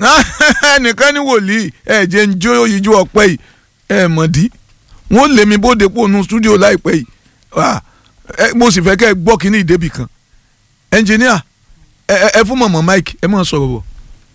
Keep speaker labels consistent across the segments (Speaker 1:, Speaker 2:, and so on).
Speaker 1: ẹnìkan ní wòlíì ẹ jẹ́ ń jó ìjó ọpẹ́ yìí ẹ mọ̀dí wọ́n lé mi bóde pò nù stúdíò láìpẹ́ yìí Ah, ẹ, mo sì fẹ́ kẹ́ ẹ gbọ́ kínní ìdébì kan ẹnjìníà ẹ ẹ- ẹ fún mọ̀mọ́ mike ẹ máa sọ̀rọ̀ bọ̀.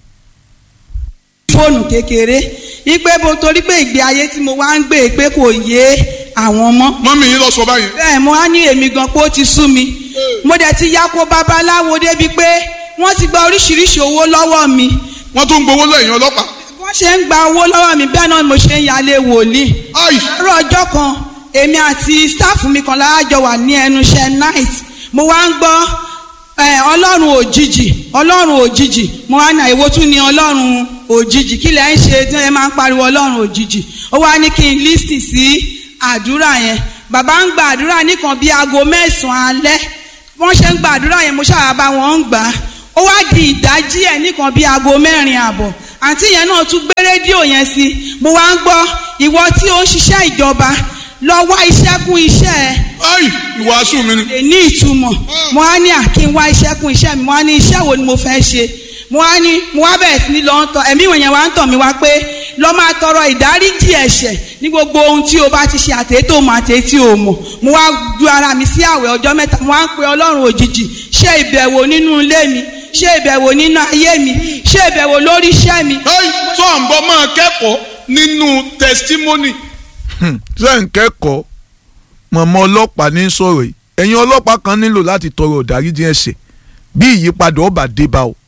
Speaker 2: fóònù kékeré ipe bo torí pé ìgbé ayé tí mo wá ń gbé pé kò yé àwọn mọ́
Speaker 3: mọ́mí yín lọ sọ báyìí.
Speaker 2: bẹ́ẹ̀ mo á ní èmi gan pé ó ti sú mi mo dẹ̀ ti ya ko babaláwo débi pé wọ́n ti gba oríṣiríṣi owó lọ́wọ́ mi
Speaker 3: wọ́n tún ń gbowó lẹ́yìn ọlọ́pàá.
Speaker 2: wọ́n ṣe ń gba owó lọ́wọ́ mi bẹ́ẹ̀ náà ni mo ṣe ń yálé wòlíì
Speaker 3: Ai!
Speaker 2: àárọ̀ ọjọ́ kan èmi àti staff mi kan láàjọ wà ní ẹnu iṣẹ́ night mo wá ń gbọ́ eh, ọlọ́run òjijì ọlọ́run òjijì mo wá ní àìwò tún ní ọlọ́run òjijì kí lẹ́ ń ṣe tí ẹ máa ń pariwo ọlọ́run òjijì ó wá ní kí n lísì sí àdúrà yẹn bàbá ń gba àdúrà nìkan bíi aago mẹ́sàn-án alẹ́ wọ́n ṣe ń gba àdúrà yẹn mo ṣáà bá wọn ń gbà á ó wá di ìdájí ẹ̀ nìkan bíi aago mẹ́rin àbọ̀ àǹtí yẹn náà tún gbé rédíò yẹn sí mo wá ń gbọ́ ìwọ tí ó ń ṣiṣẹ́ ìjọba lọ wá iṣẹ́ kún iṣẹ́ ẹ
Speaker 3: Ai! ìwàásù mi ni.
Speaker 2: lè ní ìtumọ̀ mo á ní àkí ń wá iṣẹ́ kún iṣẹ́ mi mo á ní iṣẹ́ wo ni mo fẹ́ ṣe mo á ní mo wá bẹ̀rẹ̀ sí ní lọ ń tọ ẹ̀mí ìwọ̀nyẹn wá ń tọ̀ mí wá pé lọ́ máa tọrọ ìdáríjì ẹ̀ṣẹ̀ ní gbogbo ohun tí o bá ti ṣe àtẹ̀tò mọ̀ àtẹ̀tì ò mọ̀ mo wá ju ara mi sí àwẹ̀ ọjọ́ mẹ́ta mo wá ń pe ọlọ́run òjijì ṣe ìbẹ̀wò nínú ilé mi ṣe ìbẹ̀wò nínú ayé mi ṣe ìbẹ̀wò lórí iṣẹ́ mi
Speaker 3: Ai! tó à ń bọ́ máa kẹ́kọ̀ọ́ nínú testimony.
Speaker 1: ṣé ń kẹ́kọ̀ọ́ mọ̀mọ́ ọlọ́pàá ní sọ̀rọ̀ yìí ẹ̀yin ọlọ́pàá kan nílò láti tọrọ ìdáríjì ẹ̀ṣẹ̀ bí ìyípadà ọba dé bá o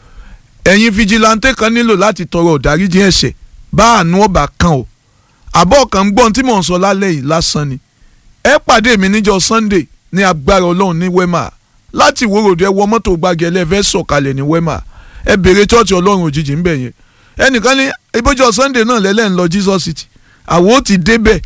Speaker 1: ẹ̀yin fijilantẹ́ kan nílò láti tọrọ ìdáríjì ẹ̀ṣẹ̀ bá àánú ọba kan o àbọ̀ kan gbọ́n tí mò ń sọ lálẹ́ yìí lásán ni ẹ pàdé mi níjọ́ Sunday ní agbára Ọlọ́run ní wema láti ìwòròdú ẹ wọ mọ́tò gbági ẹlẹ́fẹ́ sọ̀kalẹ̀ ní wema ẹ bèrè chọ́ọ̀chì Ọlọ́run òjijì ń bẹ̀ yẹn ẹnìkan ní ibojọ́ Sunday náà lẹ́lẹ́ ń lọ Jesus City àwọn ó ti débẹ̀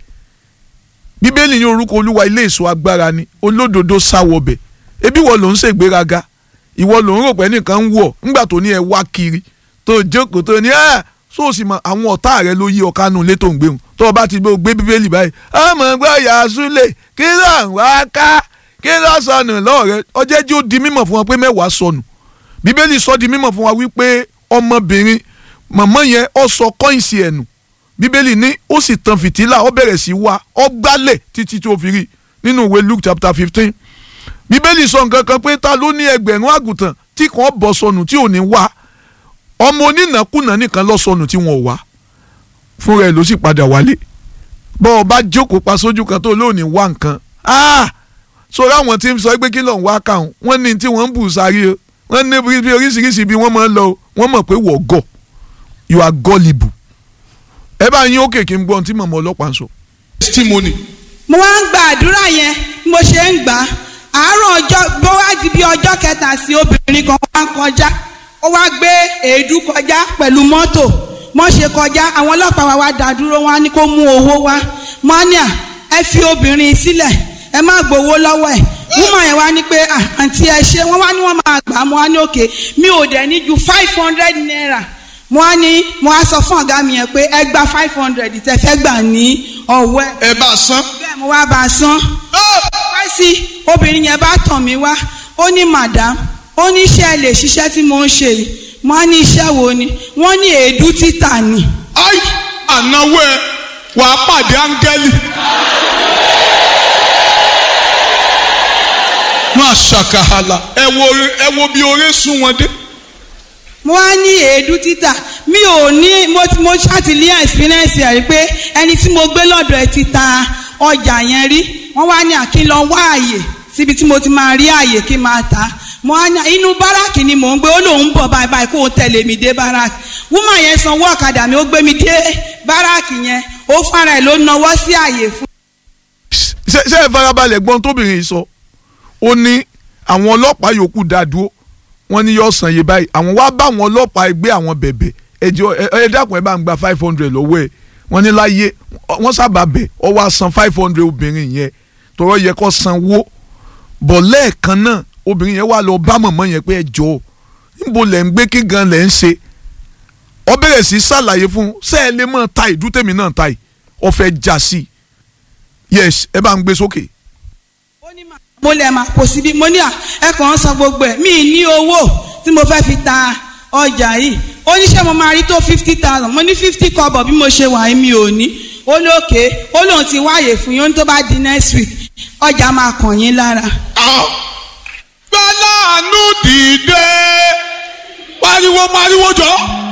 Speaker 1: bíbélì ní orúkọ olúwa ilé èso agbára ni olódodo sáwọbẹ̀ ebi wọ́n ló ń ṣègbéraga ìwọ ló ń rò pé nìkan ń wọ̀ ńgbà tó ní ẹ wá kiri tó jókòó tó ní ẹ sóòsì mọ àwọn ọ̀tá rẹ ló yí ọ̀ká nù létò ń gbéhùn tó o bá ti gbé bíbélì báyìí ọmọ gbọ́ yasule kí ló ń wá ká kí ló sọnù lọ́ọ̀rẹ́ ọjẹ́ jí ó di mímọ̀ fún wa pé mẹ́wàá sọnù bíbélì sọ di mímọ̀ fún wa wípé ọmọbìnrin màmá yẹn ó sọ kọ́ìnsì ẹ̀nù bíbélì ní ó sì tan fìtílà ó bẹ̀rẹ̀ sí wá ó gbálẹ̀ títí tó fi rí nínú ìwé luke chapter fifteen bíbélì sọ nǹkan kan pé ta ló ní ẹgbẹ̀rún àgùntàn tí kàn bọ́ sọnù tí ò ní wá ọmọ onínàkúnà nìkan lọ sọnù tí wọn ò wá fúnra ẹ̀ ló sì padà wálé bọ́ ọ bá jókòó pa sójú kan tó lóòní wá nǹkan sọ̀rọ̀ àwọn tí ń sọ pé kí ló ń wá káwọn wọ́n ní tí wọ́n ń bù sáré o wọ́n ní bí oríṣiríṣi bí wọ́n máa ń lọ o wọ́n mọ̀ pé wọ́n gọ̀ you are gullible ẹ bá yín òkè kí n gbọ́n tí mọ̀mọ́ ọlọ́pàá ń sọ.
Speaker 3: testimony.
Speaker 2: mo wá ń gba àdúrà yẹn bí mo ṣe ń gbà á àárọ̀ ọjọ́ bó wá di bí ọjọ́ kẹta sí obìnrin kan wá ń kọjá ó wá gbé èédú kọjá pẹ̀lú mọ́tò mọ́ ṣe kọjá àwọn ọlọ́pàá wa wá dá dúró wọn á ní kó mú owó wá mọ́níà ẹ fi obìnrin sílẹ̀ ẹ má gbowó lọ́wọ́ ẹ̀ wúmọ̀ yẹn wá ní pé àǹtí ẹ ṣe wọ́n wá ní wọ́n máa gbà á mo wá ní òkè mi ò dẹ̀ ní ju five hundred naira mo á ní mo á sọ fún ọ̀gá mi yẹn pé ẹ gba five hundred tẹ fẹ́ gbà ní ọ̀wọ́ ẹ̀.
Speaker 3: ẹ bá a san.
Speaker 2: bẹ́ẹ̀ mo wá bá a san. wá sí obìnrin yẹn bá tàn mí wá ó ní madam ó ní iṣẹ́ lè ṣiṣẹ́ tí mo ń ṣe yìí mo á ní iṣẹ́ wo ni wọ́n ní èédú títà ni.
Speaker 3: ai ànáwó ẹ wàá pàdé áńgẹ́lì. máa ṣàkàhàlà ẹ wo ẹ wo bí oore sún wọn dé
Speaker 2: mo wá ní èédú títà mi ò ní mo ti mo ṣàtìlíyà experience ẹ̀ rí pé ẹni tí mo gbé lọ́dọ̀ ẹ̀ ti ta ọjà yẹn rí wọ́n wá ní àkí lọ wá àyè síbi tí mo ti máa rí àyè kí n máa ta mo wá ní inú báràkì ni mò ń gbé ó lòun bọ̀ báyìí báyìí kó o tẹ̀lé mi dé báràkì wúmọ̀ yẹn sanwó ọ̀kadà mi ó gbé mi dé báràkì yẹn ó fara ẹ̀ ló nawọ́ sí àyè fún.
Speaker 1: ṣé ṣé ẹ farabalẹ̀ gbọ́n tóbìnrin yìí sọ ó ní àwọn ọlọ́pàá yòókù dá dúró wọ́n ní yóò san iye báyìí àwọn wá bá àwọn ọlọ́pàá ẹgbẹ́ àwọn bẹ̀bẹ̀ ẹjọ́ ẹ dákun ẹ bá ń gba five hundred lọ́wọ́ ẹ̀ wọ́n ní láyé wọ́n sábà bẹ̀ ọ wá san five hundred obìnrin yẹn tọrọ yẹ kó sanwó bọ̀ lẹ́ẹ̀kan náà obìnrin yẹn wá lọ bá mọ̀mọ́ yẹn pé ẹ jọ níbo lẹ̀ ń gbé kí gan lẹ̀ ń ṣe ọ bẹ̀rẹ̀ sí ṣàlàyé fún ṣé ẹ lè mọ̀ ta ìdútẹ̀mí náà ta ì ọ fẹ́ já sí yes ẹ bá ń gbé sókè.
Speaker 2: mo lè máa kò síbi mo ní à ẹ kàn ń san gbogbo ẹ mi ní owó tí mo fẹ́ fi ta ọjà yìí ó ní ṣé mo máa rí tó fifty thousand mo ní fifty kọ́bọ̀ bí mo ṣe wà yìí mi ò ní ó lókè ó lóun ti wáyè fún yín ó ní tó bá di next week ọjà máa kàn yín lára
Speaker 3: gbẹ́láàánú dìde pariwo pariwo jọ